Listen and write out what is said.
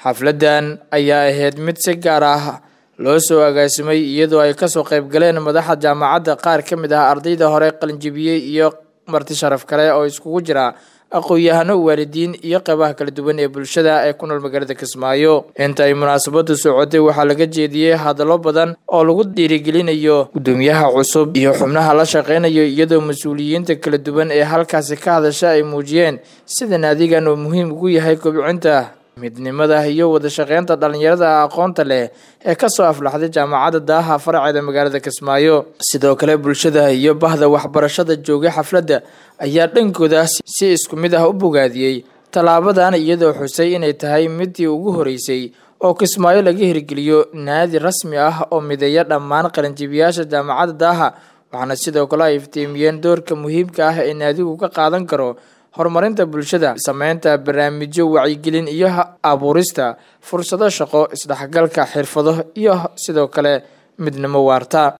xafladan ayaa ahayd mid si gaar ah loo soo agaasimay iyadoo ay kasoo qayb galeen madaxa jaamacadda qaar ka mid ah ardayda hore qalinjibiyey iyo marti sharaf kale oo iskugu jira aqoon-yahano waalidiin iyo qeybaha kala duwan ee bulshada ee ku nool magaalada kismaayo inta ay munaasabadu socotay waxaa laga jeediyey hadallo badan oo lagu dhiirigelinayo guddoomiyaha cusub iyo xubnaha la shaqeynayo iyadoo mas-uuliyiinta kala duwan ee halkaasi ka hadasha ay muujiyeen sida naadigan uu muhiim ugu yahay kobcinta midnimada iyo wada shaqeynta dhalinyarada aqoonta leh ee kasoo aflaxday jaamacadda daaha faraceeda magaalada kismaayo sidoo kale bulshada iyo bahda waxbarashada joogay xafladda ayaa dhankooda si isku mid ah u bogaadiyey tallaabadan iyadoo xusay inay tahay midii ugu horeysay oo kismaayo laga hirgeliyo naadi rasmi ah oo mideeya dhammaan qalinjibiyaasha jaamacadda daaha waxaana sidoo kale ay iftiimiyeen doorka muhiimka ah ee naadigu ka qaadan karo horumarinta bulshada sameynta barnaamijyo wacyigelin iyo abuurista fursado shaqo isdhexgalka xirfado iyo sidoo kale midnimo waarta